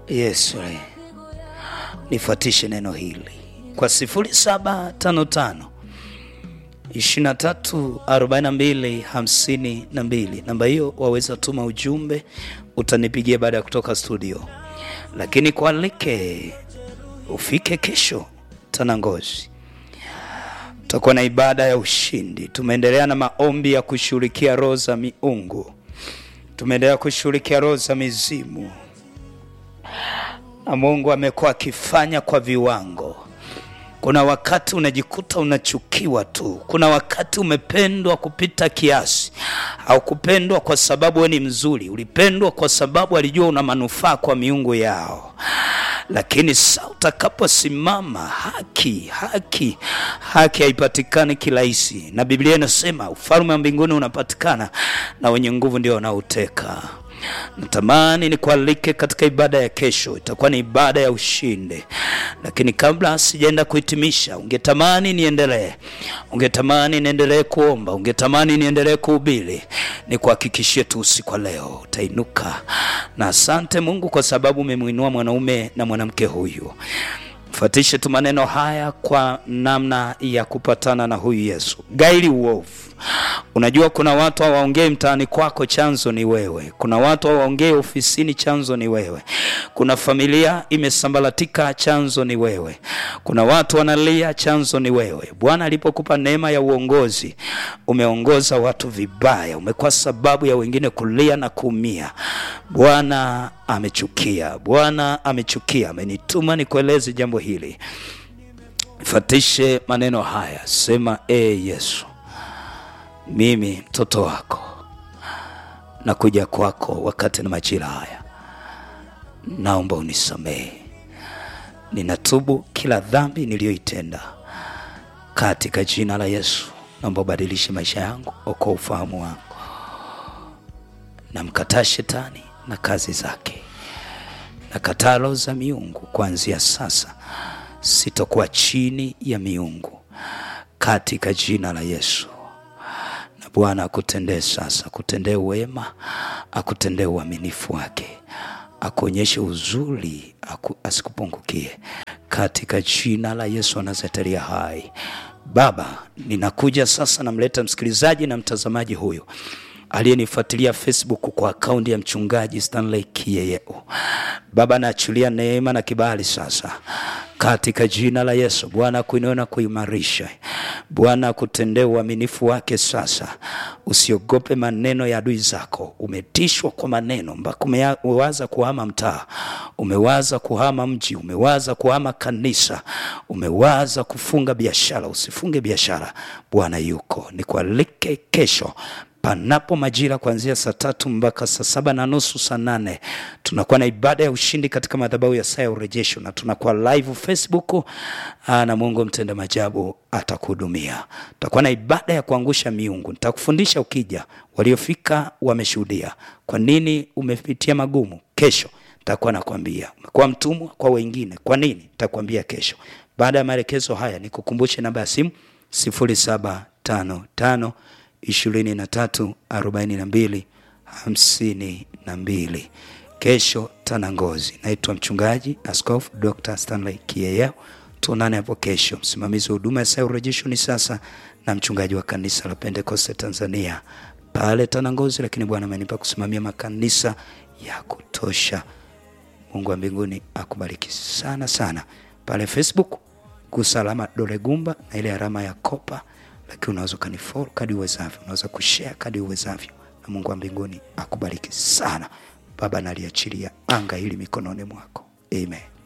Yesu, nifuatishe neno hili kwa 0755 23 42 52. Namba hiyo waweza tuma ujumbe, utanipigia baada ya kutoka studio, lakini kualike ufike kesho Tanangozi, tutakuwa na ibada ya ushindi. Tumeendelea na maombi ya kushughulikia roho za miungu, tumeendelea kushughulikia roho za mizimu, na Mungu amekuwa akifanya kwa viwango. Kuna wakati unajikuta unachukiwa tu, kuna wakati umependwa kupita kiasi. Haukupendwa kwa sababu wewe ni mzuri, ulipendwa kwa sababu alijua una manufaa kwa miungu yao. Lakini saa utakaposimama, haki haki haki haipatikani kirahisi, na Biblia inasema ufalme wa mbinguni unapatikana na wenye nguvu ndio wanauteka. Natamani nikualike katika ibada ya kesho, itakuwa ni ibada ya ushindi. Lakini kabla sijaenda kuhitimisha, ungetamani niendelee, ungetamani niendelee kuomba, ungetamani niendelee kuhubiri, nikuhakikishie tu usiku wa leo utainuka. Na asante Mungu kwa sababu umemwinua mwanaume na mwanamke huyu. Fuatishe tu maneno haya kwa namna ya kupatana na huyu Yesu. Gaili uovu. Unajua kuna watu hawaongei mtaani kwako, chanzo ni wewe. Kuna watu hawaongei ofisini, chanzo ni wewe. Kuna familia imesambaratika, chanzo ni wewe. Kuna watu wanalia, chanzo ni wewe. Bwana alipokupa neema ya uongozi, umeongoza watu vibaya, umekuwa sababu ya wengine kulia na kuumia. Bwana amechukia, Bwana amechukia, amenituma nikueleze jambo hili. Fatishe maneno haya, sema e Yesu, mimi mtoto wako nakuja kwako wakati na majira haya, naomba unisamehe. Ninatubu kila dhambi niliyoitenda katika jina la Yesu. Naomba ubadilishe maisha yangu, okoa ufahamu wangu. Namkataa shetani na kazi zake, nakataa roho za miungu. Kuanzia sasa sitokuwa chini ya miungu katika jina la Yesu. Na Bwana akutendee sasa, akutendee wema, akutendee uaminifu wake, akuonyeshe uzuri, aku, asikupungukie katika jina la Yesu anazetelia hai. Baba, ninakuja sasa, namleta msikilizaji na mtazamaji huyu aliyenifuatilia Facebook kwa akaunti ya mchungaji Stanley Kiyeyeo. Baba, naachilia neema na kibali sasa katika jina la Yesu. Bwana akuinue na kuimarisha. Bwana akutendee uaminifu wake sasa. Usiogope maneno ya adui zako. Umetishwa kwa maneno mpaka umewaza kuhama mtaa, umewaza kuhama mji, umewaza kuhama kanisa, umewaza kufunga biashara. Usifunge biashara, Bwana yuko. Nikualike kesho panapo majira kuanzia saa tatu mpaka saa saba na nusu saa nane tunakuwa na ibada ya ushindi katika madhabahu ya saa ya urejesho, na tunakuwa live Facebook aa, na Mungu mtenda majabu atakuhudumia. Tutakuwa na ibada ya kuangusha miungu, nitakufundisha ukija. Waliofika wameshuhudia kwa nini umepitia magumu. Kesho nitakuwa nakwambia umekuwa mtumwa kwa wengine, kwa nini nitakwambia kesho. Baada ya maelekezo haya, nikukumbushe namba ya simu sifuri saba tano tano ishirini na tatu arobaini na mbili hamsini na mbili. Kesho Tanangozi. Naitwa mchungaji Askofu Dr. Stanley Kiyeyeo. Tuonane hapo kesho. Msimamizi wa huduma ya saa urejesho ni sasa na mchungaji wa kanisa la Pentekoste Tanzania pale Tanangozi, lakini Bwana amenipa kusimamia makanisa ya kutosha. Mungu wa mbinguni akubariki sana sana. Pale Facebook gusa alama dole gumba na ile alama ya kopa lakini unaweza ukanifollow kadi uwezavyo, unaweza kushare kadi uwezavyo, na Mungu wa mbinguni akubariki sana. Baba, naliachilia anga hili mikononi mwako, amen.